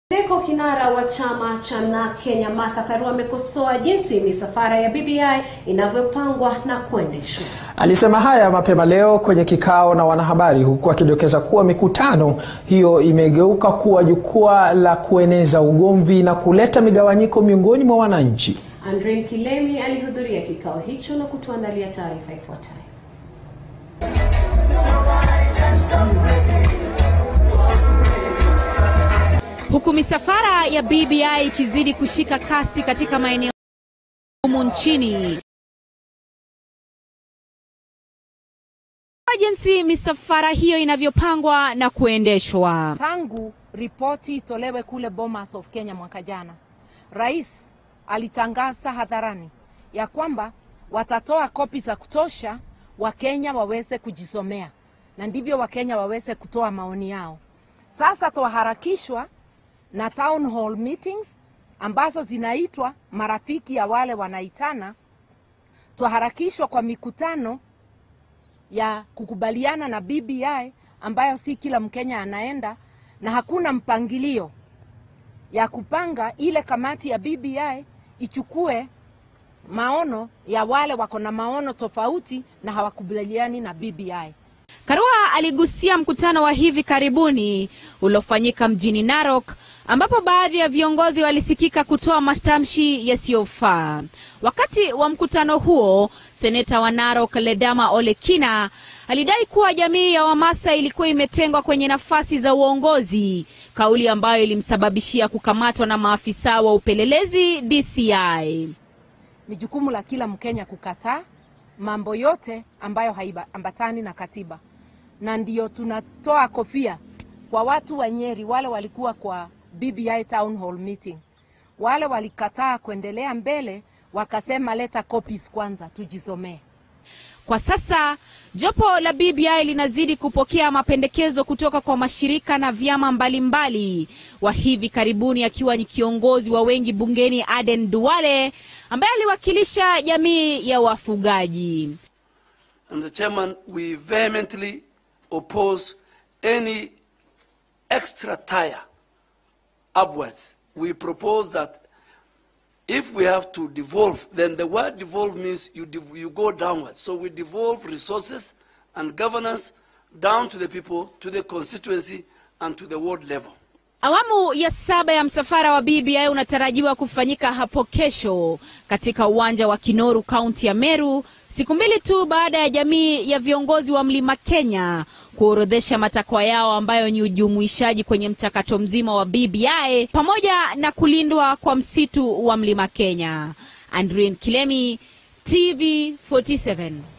Kwingineko, kinara wa chama cha NARC Kenya Martha Karua amekosoa jinsi misafara ya BBI inavyopangwa na kuendeshwa. Alisema haya mapema leo kwenye kikao na wanahabari huku akidokeza kuwa mikutano hiyo imegeuka kuwa jukwaa la kueneza ugomvi na kuleta migawanyiko miongoni mwa wananchi. Andrew Kilemi alihudhuria kikao hicho na kutuandalia taarifa ifuatayo. Huku misafara ya BBI ikizidi kushika kasi katika maeneo humu nchini, jinsi misafara hiyo inavyopangwa na kuendeshwa. Tangu ripoti itolewe kule Bomas of Kenya mwaka jana, rais alitangaza hadharani ya kwamba watatoa kopi za kutosha Wakenya waweze kujisomea na ndivyo Wakenya waweze kutoa maoni yao. Sasa twaharakishwa na town hall meetings ambazo zinaitwa marafiki ya wale wanaitana. Twaharakishwa kwa mikutano ya kukubaliana na BBI ambayo si kila Mkenya anaenda, na hakuna mpangilio ya kupanga ile kamati ya BBI ichukue maono ya wale wako na maono tofauti na hawakubaliani na BBI. Karua aligusia mkutano wa hivi karibuni uliofanyika mjini Narok ambapo baadhi ya viongozi walisikika kutoa matamshi yasiyofaa. Wakati wa mkutano huo, seneta wa Narok Ledama Olekina alidai kuwa jamii ya Wamasai ilikuwa imetengwa kwenye nafasi za uongozi, kauli ambayo ilimsababishia kukamatwa na maafisa wa upelelezi DCI. Ni jukumu la kila Mkenya kukataa mambo yote ambayo haiambatani na katiba, na ndiyo tunatoa kofia kwa watu wa Nyeri, wale walikuwa kwa BBI town hall meeting, wale walikataa kuendelea mbele, wakasema leta copies kwanza tujisomee. Kwa sasa jopo la BBI linazidi kupokea mapendekezo kutoka kwa mashirika na vyama mbalimbali, wa hivi karibuni akiwa ni kiongozi wa wengi bungeni Aden Duale ambaye aliwakilisha jamii ya wafugaji. And the chairman, we vehemently oppose any extra tire upwards. We propose that if we have to devolve, then the word devolve means you, dev you go downwards. So we devolve resources and governance down to the people, to the constituency, and to the ward level. Awamu ya saba ya msafara wa BBI unatarajiwa kufanyika hapo kesho katika uwanja wa Kinoru, kaunti ya Meru, siku mbili tu baada ya jamii ya viongozi wa Mlima Kenya kuorodhesha matakwa yao ambayo ni ujumuishaji kwenye mchakato mzima wa BBI pamoja na kulindwa kwa msitu wa Mlima Kenya. Andrin Kilemi, TV 47.